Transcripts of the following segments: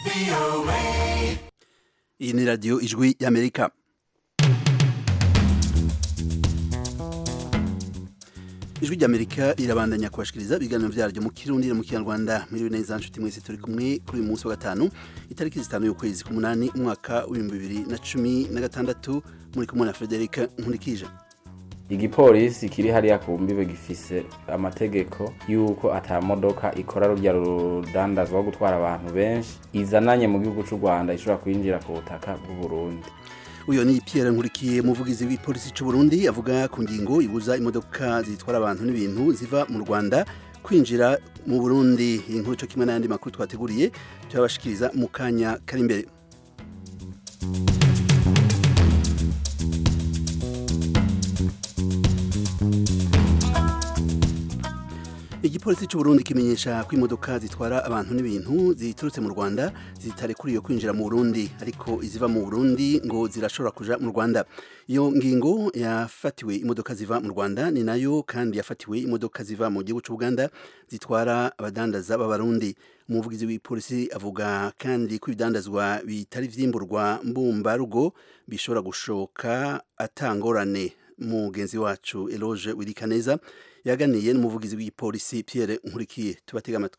iyi ni radiyo ijwi y'amerika ijwi ry'amerika irabandanya kubashikiriza ibiganiro byaryo mu kirundi no mu kinyarwanda muri neza nshuti mwese turi kumwe kuri uyu munsi wa gatanu itariki zitanu y'ukwezi k'umunani umwaka w'ibihumbi bibiri na cumi na gatandatu muri kumwe na frederic nkurikije igipolisi kiri hariya ku mbibe gifise amategeko y'uko ata modoka ikora rurya rudandazwa rwo gutwara abantu benshi izananye mu gihugu cy'u rwanda ishobora kwinjira ku butaka bw'uburundi uyu ni Pierre nkurikiye umuvugizi w'ipolisi cy'u Burundi avuga ku ngingo ibuza imodoka zitwara abantu n'ibintu ziva mu Rwanda kwinjira mu Burundi inkuru cyo kimwe n'ayandi makuru twateguriye turabashikiriza mu kanya kari imbere igipolisi cy'u Burundi kimenyesha ko imodoka zitwara abantu n'ibintu ziturutse mu Rwanda zitarekuriye kwinjira mu Burundi ariko iziva mu Burundi ngo zirashobora kuja mu Rwanda iyo ngingo yafatiwe imodoka ziva mu Rwanda ni nayo kandi yafatiwe imodoka ziva mu gihugu cy'u Uganda zitwara abadandaza b'abarundi umuvugizi w'ipolisi avuga kandi ko ibidandazwa bitari vyimburwa mbumbarugo bishobora gushoka atangorane mugenzi wacu Eloge Wirikaneza yaganiye n'umuvugizi w'ipolisi Pierre Nkurikiye tubatega amatwi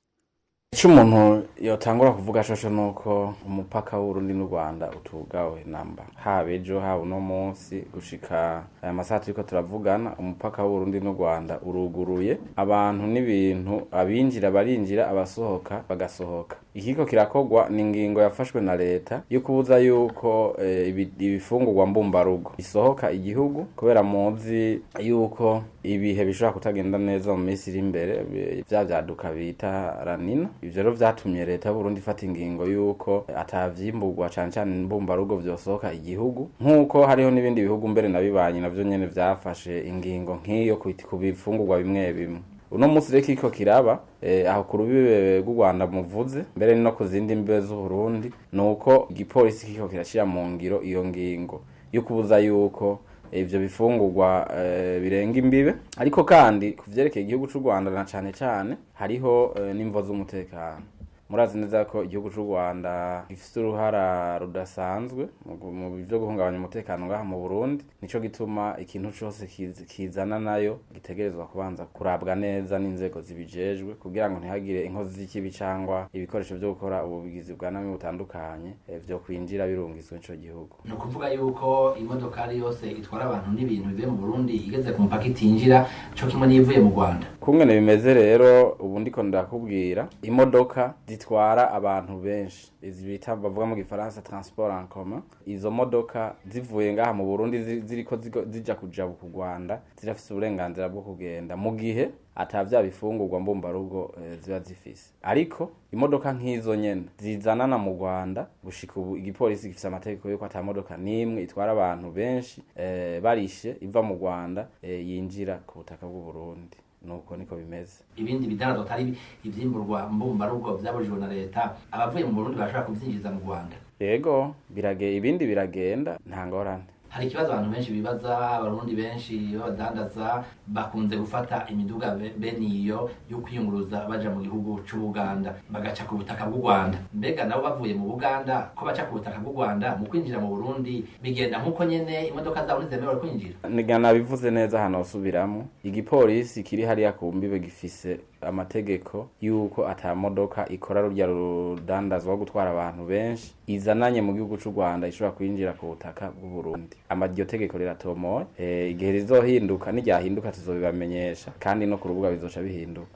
icyo umuntu yotangura kuvuga shosho ni uko umupaka w'urundi n'u rwanda utugawe namba haba ejo haba uno munsi gushika aya masaha turiko turavugana umupaka w'urundi n'u rwanda uruguruye abantu n'ibintu abinjira barinjira abasohoka bagasohoka ikiko kirakogwa ni ingingo yafashwe na leta yo kubuza yuko e, ibifungurwa mbumbarugo bisohoka igihugu kubera muzi yuko ibihe bishobora kutagenda neza mu minsi iri imbere vya vyaduka bita ranina ivyo rero vyatumye leta y'uburundi ifata ingingo yuko atavyimburwa cane cane mbumbarugo vyosohoka igihugu nk'uko hariho n'ibindi bihugu mbere nabibanyi navyo nyene vyafashe ingingo nk'iyo ku bifungurwa bimwe bimwe uno munsi rero kiko kiraba eh, aho ku rubibe rw'u rwanda muvuze mbere no ku zindi mbibe z'uburundi ni uko igipolisi kiko kirashira mu ngiro iyo ngingo yo kubuza yuko ivyo bifungurwa e, birenga imbibe ariko kandi kuvyerekeye igihugu c'u Rwanda na cane cane hariho e, n'imvo z'umutekano murazi neza ko igihugu c'u Rwanda gifise uruhara rudasanzwe mu byo guhungabanya umutekano ngaha mu Burundi nico gituma ikintu cose kizana nayo gitegerezwa kubanza kurabwa neza n'inzego zibijejwe kugira ngo ntihagire inkozi z'ikibi cangwa ibikoresho vyo gukora ubugizi bwa nabi butandukanye e, vyo kwinjira birungizwe ico gihugu ni ukuvuga yuko imodokari yose itwara abantu n'ibintu bivuye mu Burundi igeze ku mupaka itinjira co kimwe n'ivuye mu Rwanda kungene bimeze rero ubu ndiko ndakubwira imodoka zitwara abantu benshi izi bita bavuga mu gifaransa transport en commun izo modoka zivuye ngaha mu Burundi ziriko zija kuja ku Rwanda zirafise uburenganzira bwo kugenda mu gihe atavya bifungurwa mbumbarugo e, ziba zifise ariko imodoka nk'izo nyene zizanana mu Rwanda gushika ubu igipolisi gifise amategeko yuko ata modoka nimwe itwara abantu benshi e, barishe iva mu Rwanda e, yinjira ku butaka bw'u Burundi nuko niko bimeze ibindi bidandazwa atari ivyimburwa mbumbarugo vyabujijwe na leta abavuye mu Burundi bashobora kuvyinjiza mu Rwanda yego birage ibindi biragenda nta ngorane hari ikibazo abantu benshi bibaza abarundi benshi b'abadandaza bakunze gufata imiduga bene iyo yo kwiyunguruza baja mu gihugu c'ubuganda bagaca ku butaka bw'u rwanda mbega nabo bavuye mu buganda ko baca ku butaka bw'u rwanda mu kwinjira mu burundi bigenda nk'uko nyene imodoka zabo ntizemerewe kwinjira nigana bivuze neza hano usubiramo igipolisi kiri hariya ku mbibe gifise amategeko y'uko ata modoka ikora rurya rudandazwa rwo gutwara abantu benshi izananye mu gihugu c'u rwanda ishobora kwinjira ku butaka bw'u burundi amaryo tegeko riratomoye e, igihe rizohinduka niryahinduka tuzobibamenyesha kandi no ku rubuga bizoca bihinduka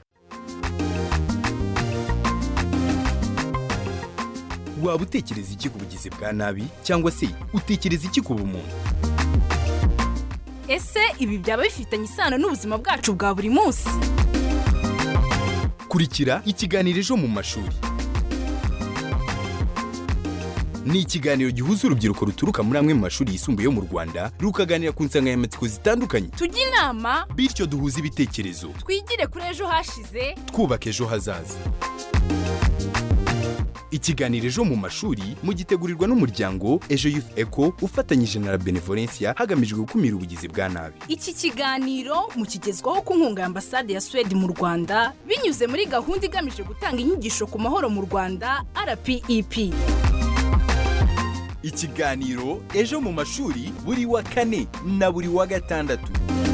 waba utekereza iki ku bugizi bwa nabi cyangwa se utekereza iki ku bumuntu ese ibi byaba bifitanye isano n'ubuzima bwacu bwa buri munsi kurikira ikiganiro ejo mu mashuri ni ikiganiro gihuza urubyiruko ruturuka muri amwe mu mashuri yisumbuye yo mu rwanda rukaganira ku nsanganyamatsiko zitandukanye tujye inama bityo duhuze ibitekerezo twigire kuri ejo hashize twubaka ejo hazaza ikiganiro ejo mu mashuri mugitegurirwa n'umuryango ejo youth eco ufatanyije na la benevolencia hagamijwe gukumira ubugizi bwa nabi iki kiganiro mukigezwaho ku nkunga ya ambasade ya suwede mu rwanda binyuze muri gahunda igamije gutanga inyigisho ku mahoro mu rwanda rpep ikiganiro ejo mu mashuri buri wa kane na buri wa gatandatu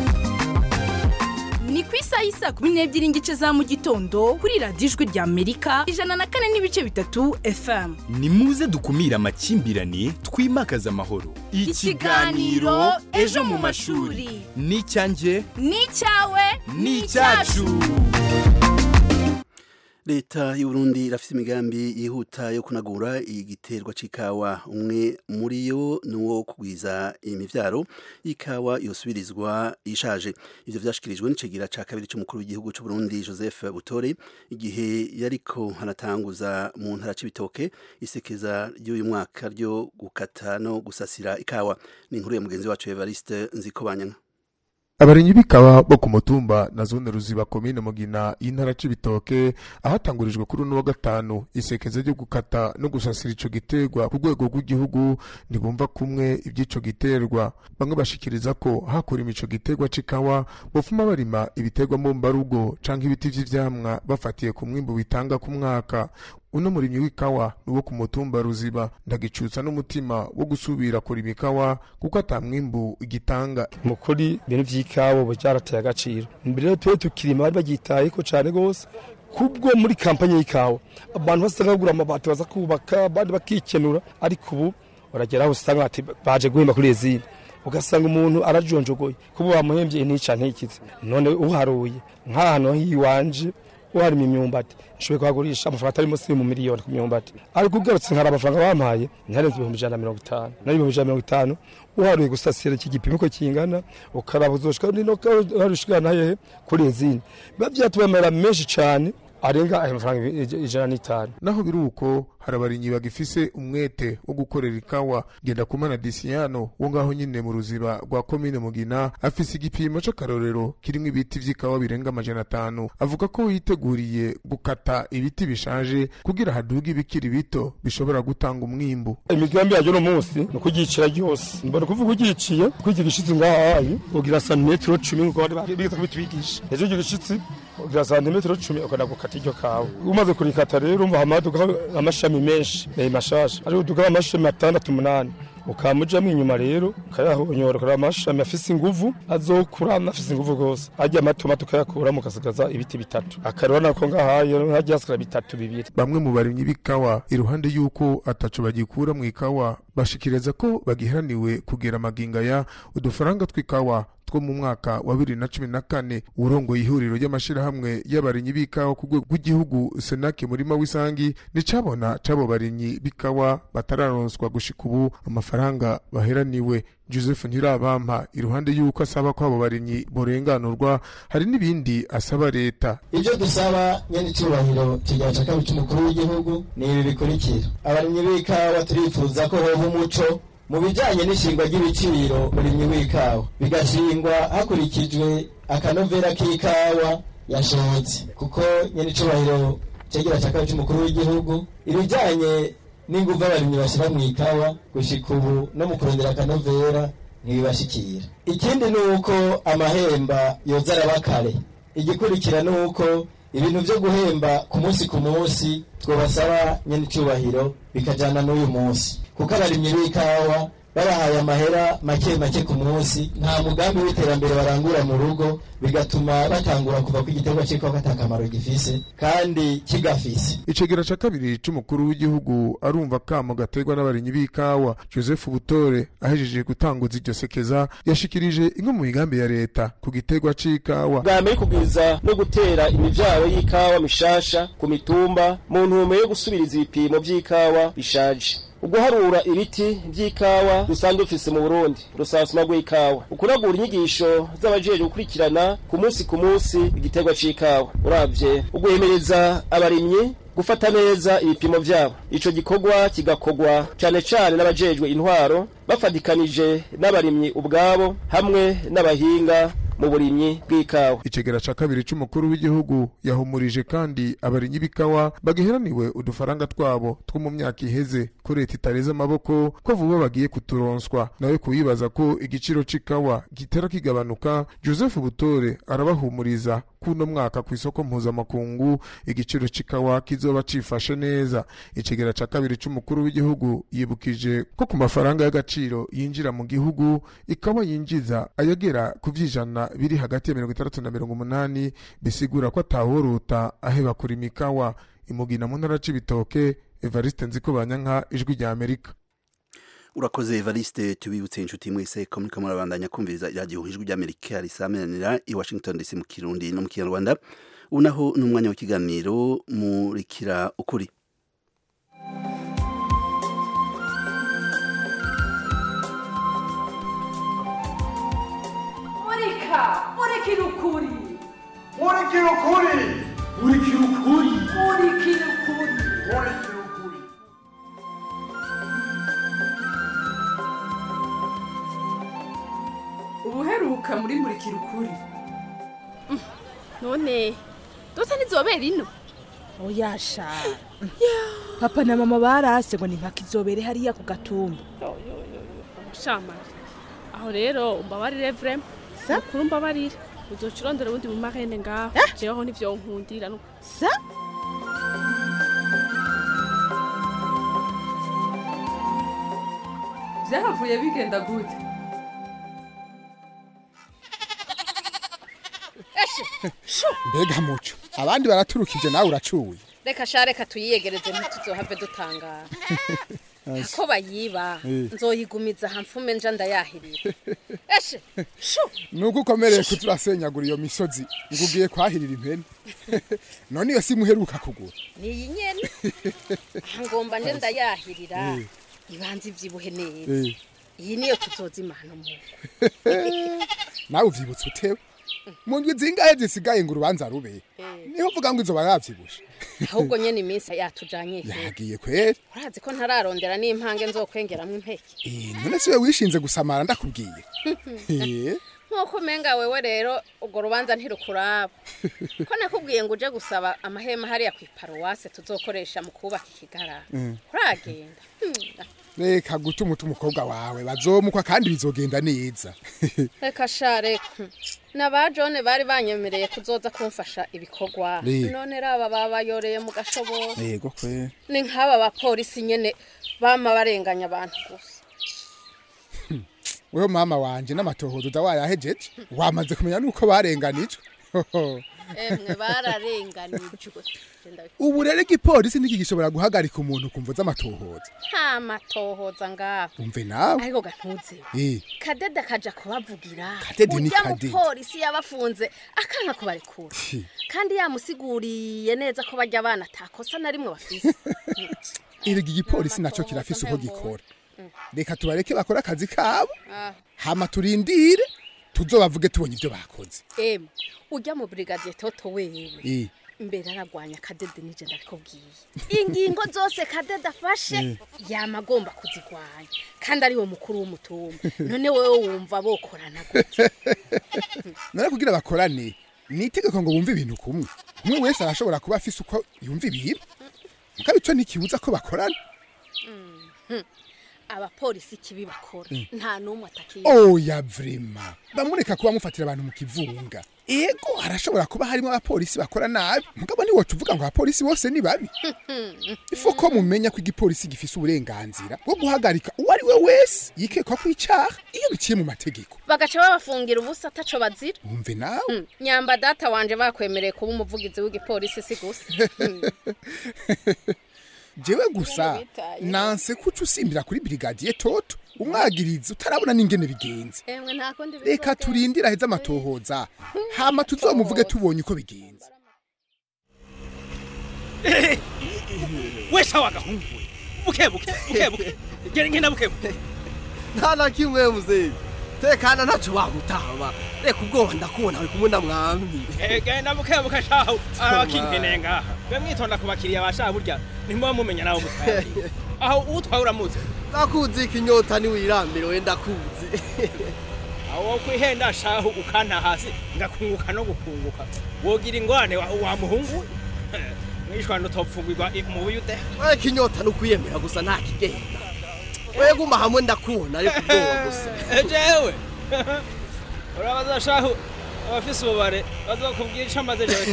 ni ku isaha y'isaa kumi n'ebyiri n'igice za mu gitondo kuri radiyo ijwi rya amerika ijana na kane n'ibice bitatu fm ni muze dukumire amakimbirane twimakaze amahoro Ikiganiro Ejo mu Mashuri. ni icyanjye ni icyawe ni icyacu leta y'uburundi irafite imigambi yihuta yo kunagura igiterwa c'ikawa umwe muri yo ni uwo kugwiza imivyaro y'ikawa yosubirizwa ishaje ivyo vyashikirijwe n'icegira ca kabiri c'umukuru w'igihugu c'uburundi joseph butore igihe yariko hanatanguza mu ntara c'ibitoke isekeza ry'uyu mwaka ryo gukata no gusasira ikawa ni inkuru ya mugenzi wacu evariste nzikobanyana abarinyi b'ikawa bo ku mutumba na zone ruziba komine mugina y'intara c'ibitoke ahatangurijwe kuri uno wa gatanu isekeza ryo gukata no gusasira ico giterwa ku rwego rw'igihugu ntibumva kumwe ivy'ico giterwa bamwe bashikiriza ko hakurima ico giterwa c'ikawa bofuma barima ibiterwa mu mbarugo canke ibiti vy'ivyamwa bafatiye ku mwimbu bitanga ku mwaka uno murimyi w'ikawa ni uwo ku mutumba ruziba ndagicutsa n'umutima wo gusubira kurima ikawa kuko ata mwimbu igitanga mukuri ibintu vy'ikawa ubu vyarateye agaciro mbere rero tuwe tukirima bari baryitayeko cane gose kubwo muri kampanye y'ikawa abantu basanga bagura amabati baza kubaka abandi bakikenura ariko ubu uragera aho usanga ati baje guhemba kuri ezine ugasanga umuntu arajonjogoye kuba bamuhembye ntica ntikize none uharuye nk'ahantu hiwanje uharima imyumbati nshoboye kuhagurisha amafaranga atari munsi mu miliyoni ku myumbati ariko ugarutse nkari amafaranga bampaye ntarenze ibihumbi ijana na mirongo itanu nari ibihumbi ijana na mirongo itanu uharuye gusasira iki gipimo ko kingana ukaraba uzoshika nino uharushikana hehe kuri ezine biba vyatubamera menshi cane arenga ayo mafaranga ijana n'itanu naho biri uko hari abarinyi bagifise umwete wo gukorera ikawa genda kumana disiyano wo ngaho nyine mu ruziba rwa komine mugina afise igipimo c'akarorero kirimwo ibiti vy'ikawa birenga amajana atanu avuga ko yiteguriye gukata ibiti bishaje kugira haduge ibikiri bito bishobora gutanga umwimbu imigambi yayo no munsi ni ukugicira ryose mbona kuvuga ugiciye kwigira igishitsi ngahayi ugira santimetero cumi nkuko bari bigeze kubitwigisha ejo ugira igishitsi ugira santimetero cumi ukanda gukata iryo kawa umaze kurikata rero umva hamaduka amashami menshi eh, mashasha ari uduka amashami atandatu umunani ukamujamo inyuma rero ukayahonyora ukora amashami afise inguvu azokura afise inguvu gose arya matoma tukayakuramo ukasigaza ibiti bitatu akarora nako ngahayo hajya hasigara bitatu bibiri bamwe mu barimyi b'ikawa iruhande y'uko ataco bagikura mu ikawa bashikiriza ko bagiharaniwe kugera amagingaya udufaranga tw'ikawa two mu mwaka wa bibiri na cumi na kane urongoye ihuriro ry'amashirahamwe y'abarimyi b'ikawa ku rwego rw'igihugu senake murima w'isangi nicabona c'abo barimyi b'ikawa batararonswa gushika ubu amafaranga baheraniwe joseph ntirabampa iruhande y'uko asaba ko abo barimyi borenganurwa hari n'ibindi asaba leta ibyo dusaba nyene icyubahiro kigira ca kabiri c'umukuru w'igihugu ni ibi bikurikira abarimyi b'ikawa turifuza ko hoba umuco mu bijanye n'ishingwa ry'ibiciro murimyi w'ikawa bigashingwa hakurikijwe akanovera k'ikawa yashotse kuko nyene icubahiro cegira ca kabiri c'umukuru w'igihugu ibijanye n'inguvu abarimyi bashira mu ikawa gushika ubu no mu kurondera akanovera ntibibashikira ikindi ni uko amahemba yoza araba kare igikurikira ni uko ibintu vyo guhemba ku munsi ku munsi twobasaba nyene icubahiro bikajana n'uyu munsi kuko abarimyi b'ikawa babahaye amahera make make ku munsi nta mugambi w'iterambere barangura mu rugo bigatuma batangura kuva ku igiterwa c'ikawa ata kamaro gifise kandi kigafise icegera ca kabiri c'umukuru w'igihugu arumva kamo gaterwa n'abarimyi b'ikawa joseph butore ahejeje gutanguza iryo sekeza yashikirije imwe mu migambi ya leta ku giterwa c'ikawa bwa mbere kugwiza no gutera imivyaro y'ikawa mishasha ku mitumba mu ntumbero yo gusubiriza ibipimo vy'ikawa bishaje uguharura ibiti vy'ikawa dusanzwe dufise mu Burundi rusasuma rw'ikawa ukunagura inyigisho z'abajejwe gukurikirana ku munsi ku munsi igiterwa c'ikawa uravye uguhemereza abarimyi gufata neza ibipimo vyabo ico gikorwa kigakorwa cane cane n'abajejwe intwaro bafadikanije n'abarimyi ubwabo hamwe n'abahinga mu burimyi bw'ikawa icegera ca kabiri c'umukuru w'igihugu yahumurije kandi abarimyi b'ikawa bagiheraniwe udufaranga twabo two mu myaka iheze ko leta itareze amaboko ko vuba bagiye kuturonswa nawe kuyibaza ko igiciro c'ikawa gitera kigabanuka joseph butore arabahumuriza kuno mwaka ku isoko mpuzamakungu igiciro c'ikawa kizoba cifashe neza icegera ca kabiri c'umukuru w'igihugu yibukije ko ku mafaranga y'agaciro yinjira mu gihugu ikawa yinjiza ayagera ku vy'ijana biri hagati ya mirongo itandatu na mirongo umunani bisigura ko ataworuta aheba kurima ikawa imugina mu ntara c'ibitoke evariste nziko banyanka ijwi rya amerika urakoze evariste tubibutse inshuti mwese ko muriko murabandanya kumviriza iradiyo ijwi ry'amerika risamenanira i washington dc mu kirundi no mu kinyarwanda ubu naho ni umwanya w'ikiganiro murikira ukuri murika murikira ukuri murikira ukuri murikira ukuri murikira ukuri murikira ukuri ubuheruka muri murikira ukuri none dose ntizobera ino oyasha papa na mama barase ngo nimpaka izobere hariya ku gatumba shamari aho rero umbabarire vrema mukuru umbabarire uzoca urondera ubundi mu marene ngaho jeweho nivyo nkundira nuko sa vyahavuye bigenda gute mbega muco abandi baraturukije nawe uracuye reka sha reka tuyiyegereze ntituzohave dutangara ko bayiba Eh. nzoyigumiza hamfume nja ndayahirira eshe shu nuko ukomereye kuturasenyagura iyo misozi ngo ugiye kwahirira impene none iyo si muheruka kugura niyi nyene aha ngomba nje ndayahirira Eh. ibanza ivyibuhe neza Eh. iyi niyo tuzoza imana mu nawe uvyibutse utewe mu ndwi zingahe zisigaye ngo urubanza rube niho uvuga ngo izoba yavyibushe ahubwo nyene iminsi yatujanye he yagiye kweri urazi ko ntararondera n'impange nzokwengeramwo impeke Eh, none si we wishinze gusamara ndakubwiye Eh, nk'uko umenga wewe rero urwo rubanza ntirukuraba ko nakubwiye ngo uje gusaba amahema hariya ku iparuwase tuzokoresha mu kubaka ikigarara Mm. uragenda Hmm, reka gutuma uta umukobwa wawe bazomukwa kandi bizogenda neza reka sha reka na ba jone bari banyemereye kuzoza kumfasha ibikorwa Eh. none raba babayoreye mu gashobora yego kweri ni nk'aba bapolisi nyene bama barenganya abantu gusa wewe mama wanje n'amatohozo uza wayahejeje wamaze kumenya nuko barenganijwe emwe bararenganijwe Genda wi- ubu rero igipolisi niki gishobora guhagarika umuntu kumva z'amatohoza nta matohoza ngaho umve nawe ariko gantuzewe Eh, kadede akaja kubavugira Kadede ni urya Kadede. mupolisi yabafunze akanka kubarekura Hi. kandi yamusiguriye neza ko barya abana atakosa na rimwe bafise erega igipolisi naco kirafise uko gikora reka tubareke bakore akazi kabo Ah, hama turindire tuzobavuge tubonye ibyo bakoze emwe urya mu brigadier toto wewe Eh, mbere aragwanya kadede nije ndabikubwiye ingingo zose kadede afashe Mm. yama agomba kuzigwanya kandi ariwe mukuru w'umutumba none wewe wumva bokorana gute none kugira bakorane ni itegeko ngo bumve ibintu kumwe umwe wese arashobora kuba afise uko yumva ibintu mugabo ico ntikibuza ko bakorana Mhm. abapolisi kibi bakora Mm. nta n'umwe atakiye oya vrema bamureka kuba mufatira abantu mu kivunga ego harashobora kuba harimo abapolisi bakora nabi mugabo ntiwoca uvuga ngo abapolisi bose ni babi ifu ko mumenya ko igipolisi gifise uburenganzira bwo guhagarika uwo ari we wese yikekwa ko icaha iyo biciye mu mategeko bagaca babafungira ubusa ataco bazira wumve nawe Hmm, nyamba data wanje bakwemereye kuba umuvugizi w'igipolisi si gusa Hmm. jewe gusa nanse kuca usimbira kuri brigadier toto umwagirizi utarabona n'ingene bigenze emwe nta kundi reka turindire aheze amatohoza hama tuzomuvuge tubonye uko bigenze we sawa gahungu we buke buke buke buke gera ngenda buke buke nta na kimwe muzeyi tekana ntaco wagutama reka ubwoba ndakubona uri kumwe na mwami Eh, genda buke buke shaho abakinkeneye ngaha be mwitonda ku bakiriya bashaha burya ntimuba mumenya nawe mutwaye aho utwaye uramuzi ndakuzi ikinyota niwirambire we ndakuzi aho kwihenda shahu ukanta hasi ngakunguka no gukunguka wogira ingwane wa, wa muhungu mwishwana utopfungirwa i- mu buyude we kinyota nukwiyemera gusa nta kigenda we guma hamwe ndakubona ariko ubwoba gusa jewe urabaza shahu abafise ububare bazokubwira ico amaze jewe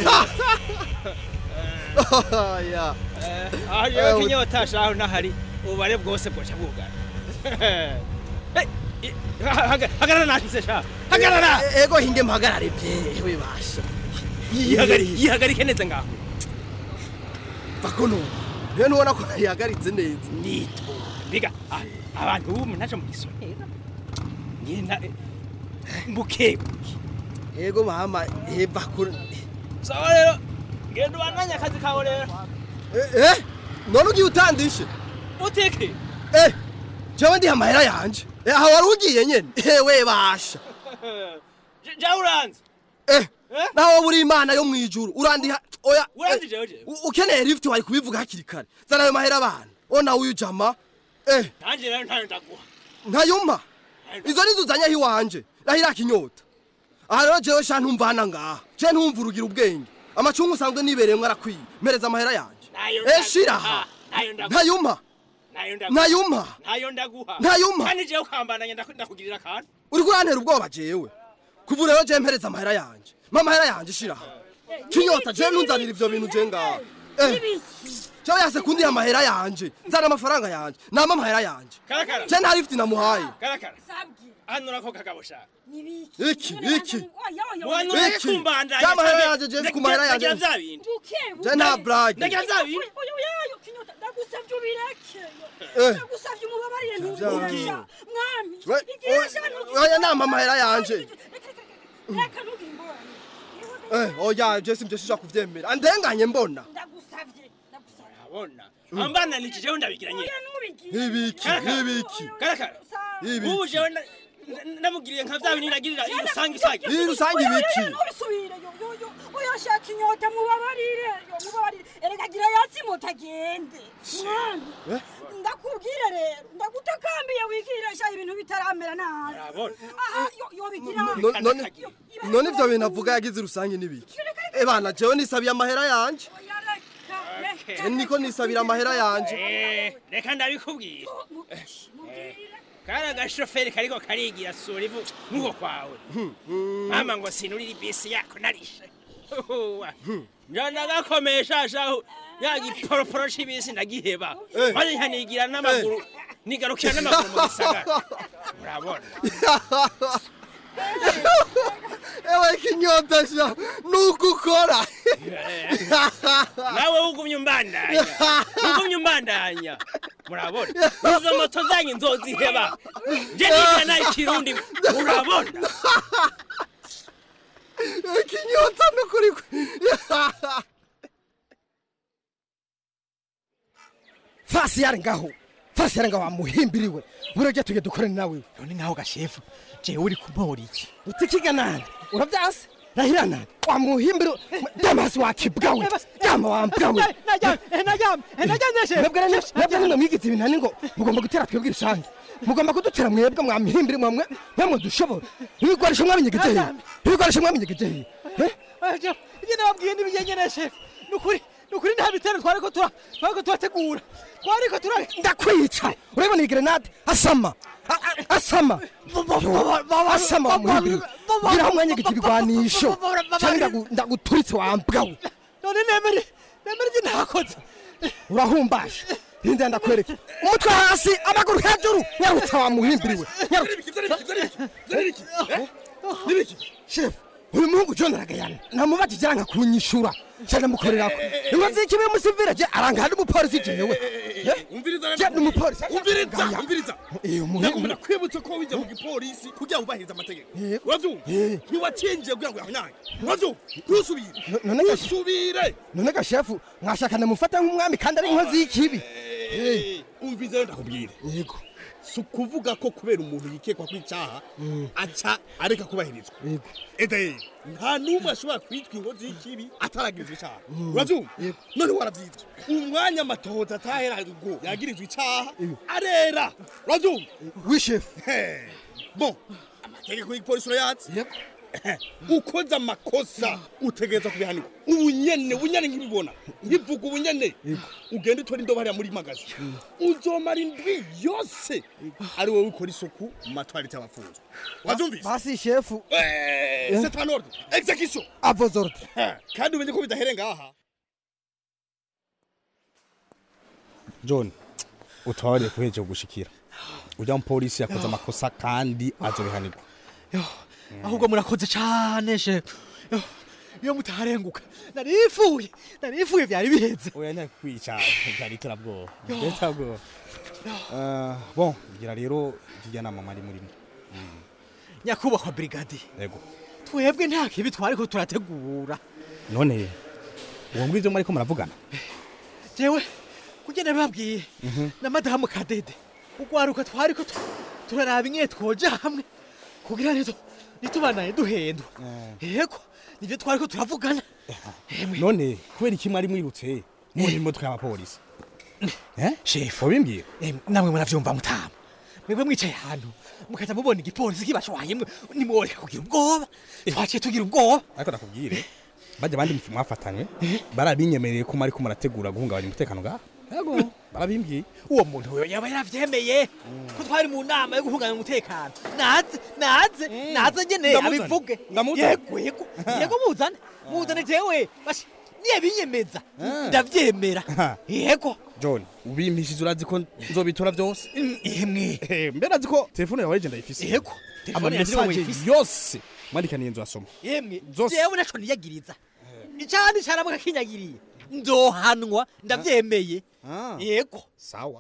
ya aho jewe kinyota shahu nahari ububare bwose bwoca bwugara Hey, i- ha- haga- hagarara nashitse shahu hagarara E- ego hinge mpagarare bye we basha Yihagari- yihagarike neza ngaho vakono rero nubona ko yihagaritse neza nito mbiga ah, abantu ubu naco mugisonera ngenda mbukebuke ego mama heva kure sawa rero genda ubandanye akazi kawe rero eh none ugiye utandishe uteke eh jewe ndiha amahera yanje Eh, aha wari ugiye nyene ewe basha ja uranze eh nawe buri imana yo mwijuru urandiha oya uranze jewe jewe u- ukeneye lift wari kubivuga hakiri kare zana ayo mahera abana ona uyu jama eh nanje rero ntayo ndaguha ntayumpa izo nizo uzanyaho iwanje rahira kinyota aha rero jewe sha ntumvana ngaha je ntumva urugira ubwenge amacungu usanzwe nibereyemwo arakwiye mpereza amahera yanje Nayo eh shira aha nayo ndaguha ntayumpa nayo ndaguha ntayumpa nayo ndaguha Ntayumpa. kandi jewe ukambandanya ndaku- ndakugirira akantu uriko urantera ubwoba jewe kuva rero je mpereza amahera yanje mpa amahera yanje shira aha kinyota je ntunzanira ivyo bintu je ngaha eh jewe yase kundiha amahera yanje nzana amafaranga yanje nama amahera yanje karakara je nta lift namuhaye karakara hano nako kagabo sha iki iki mwana Iki. ureke kumbandanya Ya mahera canke- yanje, je ku mahera ndagira- yanje. ndagira vya bindi je nta brage ndagira vya bindi ndagusavye ubireke Eh. ndagusavye umubabarire Vya- ntubireke mwami We- igihe o- oya nama amahera yanje reka ntugire ingorane Eh, oya je simvyo sija kuvyemera andenganye mbona ndagusavye ndagusavye abona ambananije jewe ndabigira nyene ibiki ibiki karakara Ibiki. ubu jewe nda- nda- ndamugiriye nka vya bindi nagirira irusange isage Iyi rusange ibiki ntubisubire yo yo yo uyashaka inyota mubabarire yo mubabarire erega gira yatsi mutagende mwami Eh? ndakubwire rero ndagutakambiye wigiresha ibintu bitaramera nabi Urabona? aha yo yo bigira No- none none ivyo bintu avuga yagize rusange n'ibiki Eh bana jewe nisabiye amahera yanje je niko nisabira amahera yanje Eh, reka ndabikubwira Eh, kari agashoferi kariko karigira sura ivu nk'uko kwawe mama ngo sinurire ibisi yako narishe njana gakomeye shashaho ya giporoporo c'ibisi ndagiheba Eh. maze nkanigira n'amaguru nigarukira n'amaguru mu gisagara urabona ewe kinyota sha nuko ukora nawe ugumye umbandanya ugumye umbandanya murabona izo moto zanyu nzoziheba nje niga nayo ikirundi murabona kinyota nukuri fasi yari ngaho fasi yari ngaho wamuhimbiriwe burajya tujya dukorane nawe none ngaho gashefu jewe uri kumpora iki utikiga nani urabyase rahira nani wamuhimbiriwe damasi wakibwawe dama wambwawe mwebwe nimwe mwigize ibinani ngo mugomba gutera twebwe rusange mugomba kudutera mwebwe mwamihimbiri mwamwe mwamwe dushobora ibikoresho mwabinyegeje hehe ibikoresho mwabinyegeje hehe ibyo nababwiye n'ibigendere shefu ni ukuri ni ukuri nta bitero twariko tura twariko turategura twariko tura ndakwica urabona iyi grenade asama A- a- asama Yo, asama wamuhimbiriwe gira umwanya igirwanisho cyangwa ndagu- ndaguturitse wambwawe none nemere nemere ibyo ntakoze urahumbashe hinda ndakwereka umutwe hasi amaguru hejuru nyarutsa wamuhimbiriwe shefu uyu muhungu john aragayana namubajije aranga kunyishura cyane mukorerako inkozi y'ikibi y'umusivire je aranga hari umupolisi jewe je ni umupolisi umviriza umviriza Eh, umuhungu- ndakwibutsa ko wijya mu gipolisi kugira ngo ubahirize amategeko urabyumva ntiwatsinjiye kugira ngo yahonyange urabyumva ntusubire none ga- ntusubire none ga shefu mwashaka ndamufata nk'umwami kandi ari inkozi y'ikibi umviriza rero ndakubwira yego si ukuvuga ko kubera umuntu yikekwa ko icyaha aca areka kubahirizwa ede nta n'umwe ashobora kwitwa inkozi y'ikibi ataragirizwa icyaha urabyumva none warabyitwa umwanya amatohoza atahera ngo yagirizwa icyaha arera urabyumva wishefu bon amategeko y'igipolisi urayazi ukoze amakosa utegereza kubihanirwa ubunyene bunyene nk'ibibona nkivuga ubunyene ugenda utora indobo hariya muri magazi uzomara indwi yose ari wowe ukora isuku mu matwarite y'abafunzwe wazumvise basi shefu Eh, c'est un ordre execution à vos ordres kandi umenye ko bidahere ngaha john utwabariye kuheje gushikira ujya mu polisi yakoze amakosa kandi azobihanirwa ahubwo murakoze cyane shefu Yo, iyo mutaharenguka narifuye narifuye byari biheze oya ntakwica byari turabwoba byari turabwoba Eh, bon gira rero irya nama mwari murimo nyakubahwa brigadi yego twebwe nta kibi twariko turategura none uwo ngwivyo mwariko muravugana jewe kugenda babwiye na madamu kadede ugwaruka twariko tu- turaraba ingene twoja hamwe kugira nito nitubanaye duhendwa yego nivyo twariko turavugana none kubera iki mwari mwirutse muri imodoka y'abapolisi shefu wabimbwira namwe muravyumva mutama mwebwe mwicaye ahantu mukaza mubona igipolisi kibashwayemwe nimworeka kugira ubwoba twaciye tugira ubwoba ariko nakubwire bajya abandi mwafatanywe barabinyemereye ko mwariko murategura guhungabanya umutekano ngaha yego barabimbwiye uwo muntu we yaba yaravyemeye ko twari mu nama yo guhungabanya umutekano naze naze naze nyene Ndamuzane. abivuge Ndamuzane. yego yego yego muzane muzane jewe bashi niye binyemeza ndavyemera yego john ubimpishije urazi ko nzobitora byose ihemwe mbere azi ko telefone yawe je ndayifise yego telefone yanje niwe amamesaje wayifise. yose mwandikaniye nzasoma yemwe Zose. jewe naco niyagiriza icandi caramuka kinyagiriye nzohanwa ndavyemeye yego sawa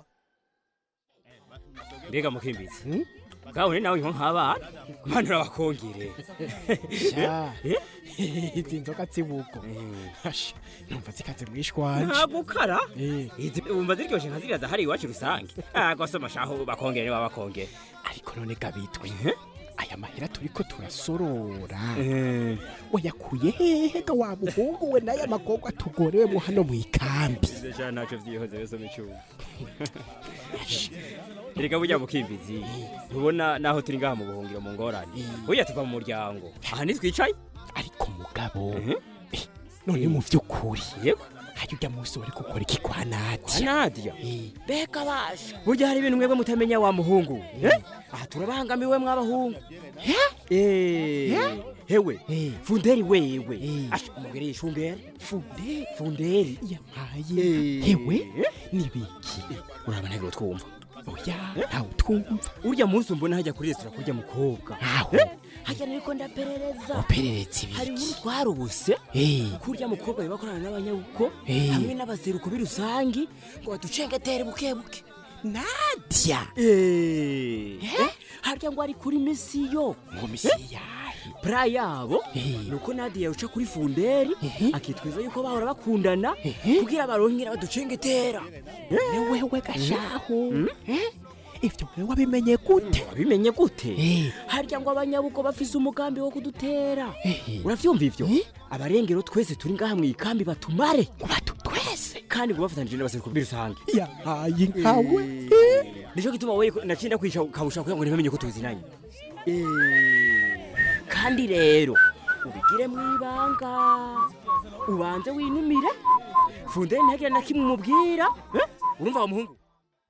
mbega mukimbizi bwabone nawe nko nk'abana mwana urabakongere Sha. izi nzoga zibugo Hasha, numva zikaze mwishwanje ntabwo ukara Eh. Izi- wumva ziryoshe nka ziriya zahari iwacu rusange agosoma shaho bakongere niba bakongere ariko none gabitwe aya mahera turiko turasorora Eh. wayakuye hehe ga wa muhungu we n'aya magorwa tugorewemo hano mu ikambi sha ntacyo vyihoze wese mu cyuma erega burya mukimbizi ntubona naho turi ngaha mu buhungiro mu ngorane burya tuva mu muryango aha ntitwicaye ariko mugabo eh, none mu vy'ukuri yego hajya ujya munsi wari gukora iki kwa kwa nadia nadia mbega basha burya hari ibintu mwebwe mutamenya wa muhungu Eh? aha turabangamiwe mw'abahungu Eh, hewe funderi wewe asha umubwire yishungere funderi funderi yampaye hewe nibiki urabona ntabwo twumva oya ntawe twumva urya munsi mbona hajya kuri resitora kurya mukobwa aho hajya nariko ndaperereza uperereza ibiki hari inkuru twarubuse Eh. kurya mukobwa bibakorana n'abanyabuko Eh. hamwe n'abazeruko b'irusangi ngo baducengetere buke buke nadia Eh. harya ngo ari kuri misiyo ngo misiyo yahe pra yabo nuko nadia uca kuri funderi akitwiza yuko bahora bakundana kugira baronkera baducengetera wewe gashahu ivyo wewe wabimenye gute wabimenye gute harya ngo abanyabuko bafise umugambi wo kudutera uravyumva ivyo abarengero twese turi ngaha mu ikambi batumare batu twese kandi ngo bafatanije n'abaseruko b'irusange yahaye nkawe nico gituma wowe nacinda kwica kabusha kugira ngo ntibamenye ko tuzinanye kandi rero ubigire mu ibanga ubanze winumire fundere ntagire na kimwe umubwira eh? urumva wa muhungu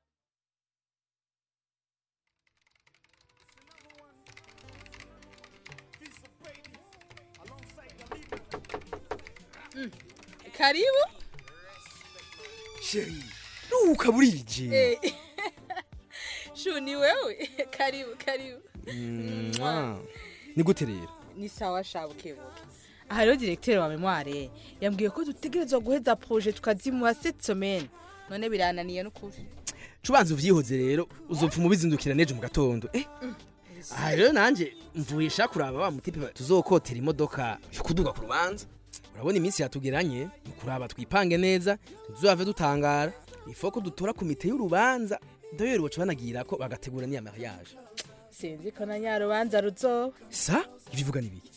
karibu sheri nuka burije Eh, shu ni wewe karibu karibu Mwah. ni gute rero ni sawa shabukebuke aha rero diregiteri wa memware yambwiye ko dutegerezwa guheza proje tukazimuha cette semaine none birananiye n'ukuri cubanza uvyihoze rero uzopfa umubizindukira nejo mu gatondo eh aha rero nanje mvuye kuraba wa mutipe tuzokotera imodoka yo kuduga ku rubanza urabona iminsi yatugeranye ni kuraba twipange neza ntituzave dutangara ifoko dutora komite y'urubanza doyeri boca banagira ko bagategura n'iya mariage sinzi ko na nyarubanza ruzoba sa ibivuga n'ibiki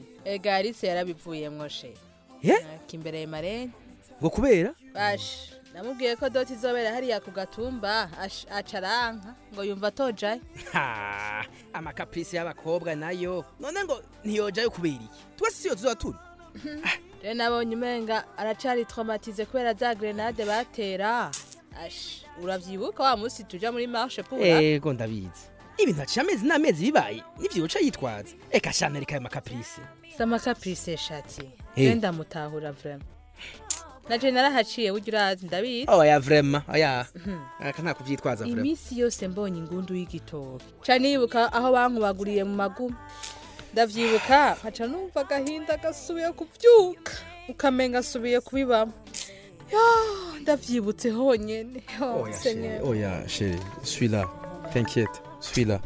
ega alice yarabivuyemwo she Eh? kimbereye marene ngo kubera bash namubwiye ko doti izobera hariya ku gatumba ash- aca aranka ngo yumva atojayo Ha, amakaprisi y'abakobwa nayo none ngo ntiyojayo kubera iki twese siyo tuzoba turi rero nabonye umenga aracari traumatize kubera za grenade batera ash uravyibuka wa musi tuja muri marche pour ego ndabizi ibintu haciye amezi n'amezi bibaye nivyibuca yitwaza eka shana reka ayo makaprisi sama caprice shati Eh. hey. ndamutahura vraiment naje narahaciye burya urazi ndabizi oya vrema oya Mhm. aka nta kuvyitwaza vrema iminsi yose mbonye ingundu y'igitoki ca nibuka aho bankubaguriye mu maguma ndavyibuka nkaca numva agahinda gasubiye kuvyuka ukamenga asubiye kubibamo Ya, ndavyibutse honyene Oh, Oya, Seigneur. chérie. Oya, chérie. Suis là. T'inquiète. Suis là.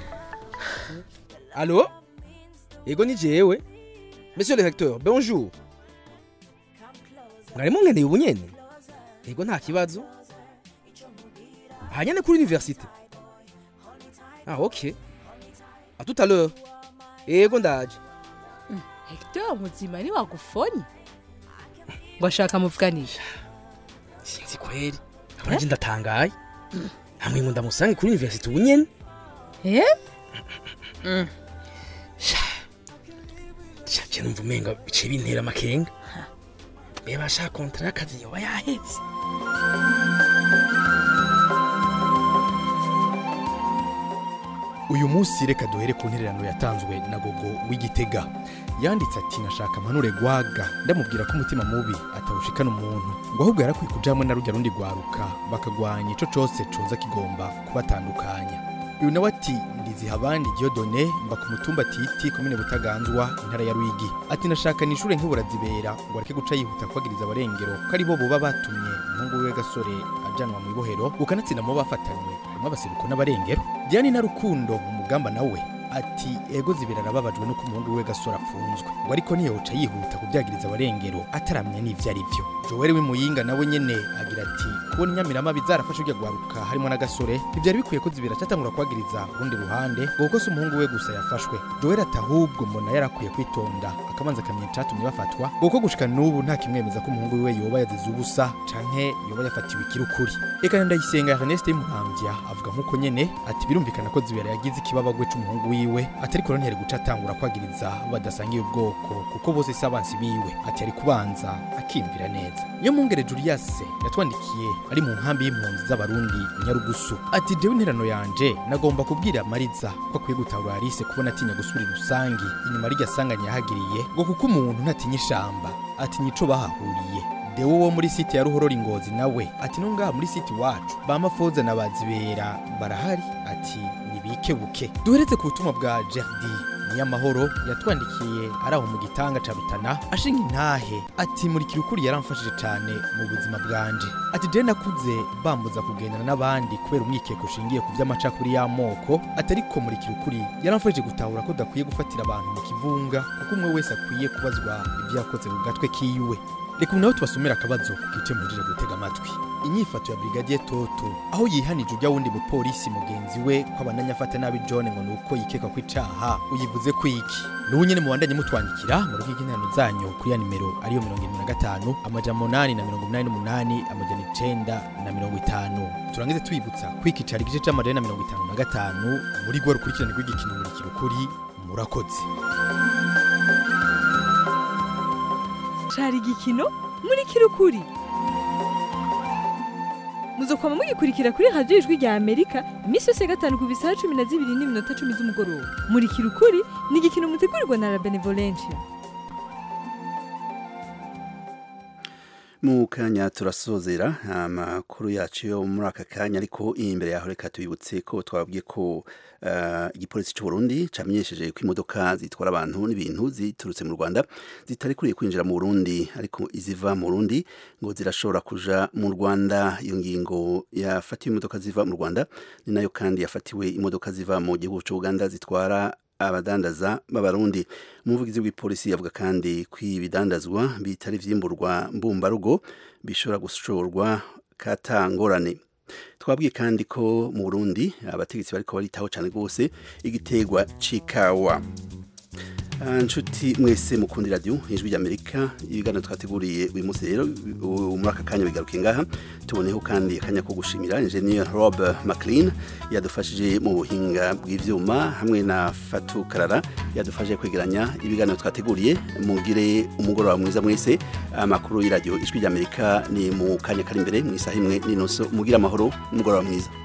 Allô Ego ni jewe. Monsieur le recteur, bonjour. Mwarimo ngendeye ubu nyene? Ego nta kibazo. Hanyane kuri université. Ah, OK. À tout à l'heure. Ego ndaje. hector muzima ni wagufonye ngo ashaka muvuganisha Sinzi kweli. Abanje ndatangaye. Hamwe ngo ndamusange kuri université ubu nyene. Eh? Sha numva umenga bice bintera amakenga. Reba sha kontra y'akazi yoba yahetse. uyu munsi reka duhere ku ntererano yatanzwe na gogo w'igitega yanditse ati nashaka mpanure gwaga ndamubwira ko umutima mubi atawushikana umuntu ngo ahubwo yarakwiye kuja hamwe na rujya rundi rwaruka bakagwanya ico cose coza kigomba kubatandukanya uyu nawe ati ndiziha abandi diodone mba ku mutumba titi komine butaganzwa intara ya rwigi ati nashaka nishure nk'uburazibera ngo areke guca yihuta kwagiriza abarengero ko ari bo boba batumye umuhungu wiwe gasore ajanwa mu ibohero ukanatsinda mu bo bafatanywe harimo abaseruko n'abarengero diane na rukundo mu mugamba nawe ati ego zibera arababajwe nuko umuhungu we gasore apfunzwe ngo ariko ntiyoca yihuta kubyagiriza abarengero ataramenya n'ivyo ari vyo joel w'imuyinga nawe nyene agira ati kubona inyamiramabi zarafashe urya rwaruka harimo n'agasore ntivyari bikwiye ko zibera catangura kwagiriza urundi ruhande ngo kuko si umuhungu we gusa yafashwe joel ati ahubwo mbona yarakwiye kwitonda akabanza akamenya icatumye bafatwa ngo kuko gushika n'ubu nta kimwemeza ko umuhungu wiwe yoba yazize ubusa canke yoba yafatiwe ikirukuri eka ndayisenga ernest y'umuhamvya avuga nk'uko nyene ati birumvikana ko zibera yagize ikibabagwe c'umuhungu wiwe ati ariko ntiyari guca atangura kwagiriza badasangiye ubwoko kuko bose si abansi biwe ati yari kubanza akiyumvira neza iyo mungere julius yatwandikiye ari mu nkambi y'impunzi z'abarundi nyarugusu ati jewe interano yanje nagomba kubwira mariza ko akwiye gutahura alice kubona atinya gusubira rusangi inyuma rirya sanganya yahagiriye ngo kuko umuntu ntatinya ishamba atinya ico bahahuriye dewo wo muri site ya ruhorora ingozi nawe ati no ngaha muri site iwacu bamafoza na bazibera barahari ati nibikebuke duheretse ku butumwa bwa jerdi niyamahoro yatwandikiye ari aho mu gitanga ca rutana ashinga intahe ati muri kirukuri yaramfashije cane mu buzima bwanje ati je nakuze bambuza kugendana n'abandi kubera umwikeko ushingiye ku vy'amacakuri y'amoko ati ariko muri kirukuri yaramfashije gutahura ko dakwiye gufatira abantu mu kivunga kuko umwe wese akwiye kubazwa ivyo yakoze ku gatwe kiwe reka ubu nawe tubasomera akabazo ku gice muhejeje gutega amatwi inyifato ya brigadier toto aho yihanije ujya wundi mupolisi mugenzi we ko abananya afata nabi john ngo nuko yikeka ko icaha uyivuze ko iki n'ubu nyene mubandanye mutwandikira mu rugo rw'interano zanyu kuri ya nimero ariyo mirongo irindwi na gatanu amajana umunani na mirongo umunani n'umunani amajana icenda na mirongo itanu turangize tubibutsa kwikicara igice c'amajana na mirongo itanu na gatanu muri gwa rukurikirane rw'igikino murikira ukuri murakoze cari igikino muri kirukuri muzokwama mugikurikira kuri radiyo ijwi rya amerika iminsi yose ya gatanu ku bisaha cumi na zibiri n'iminota cumi z'umugoroba muri kirukuri ni igikino mutegurirwa na la benevolencia mu kanya turasozera amakuru yacu yo muri aka kanya ariko imbere yaho reka tubibutse ko twababwiye ko eh, igipolisi cy'u Burundi camenyesheje ko imodoka zitwara abantu n'ibintu ziturutse mu Rwanda zitari kuriye kwinjira mu Burundi ariko iziva mu Burundi ngo zirashobora kuja mu Rwanda iyo ngingo yafatiwe imodoka ziva mu Rwanda ni nayo kandi yafatiwe imodoka ziva mu gihugu cy'u Uganda zitwara abadandaza b'abarundi umuvugizi w'ipolisi yavuga kandi ko ibidandazwa bitari vyimburwa mbumbarugo bishobora gushorwa katangorane twabwiye kandi ko mu Burundi abategetsi bariko baritaho cyane rwose igitegwa c'ikawa Ah, nshuti mwese mukundi radio ijwi ry'Amerika ibiganiro twateguriye uyu munsi rero u- muri aka kanya bigaruke ngaha tuboneho kandi akanya ko gushimira engineer Rob McLean yadufashije mu buhinga bw'ivyuma hamwe na Fatu Karara yadufashije kwegeranya ibiganiro twateguriye mugire umugoroba mwiza mwese amakuru y'iradio ijwi ry'Amerika ni mu kanya kari imbere mu isaha imwe n'inusu mugire amahoro umugoroba mwiza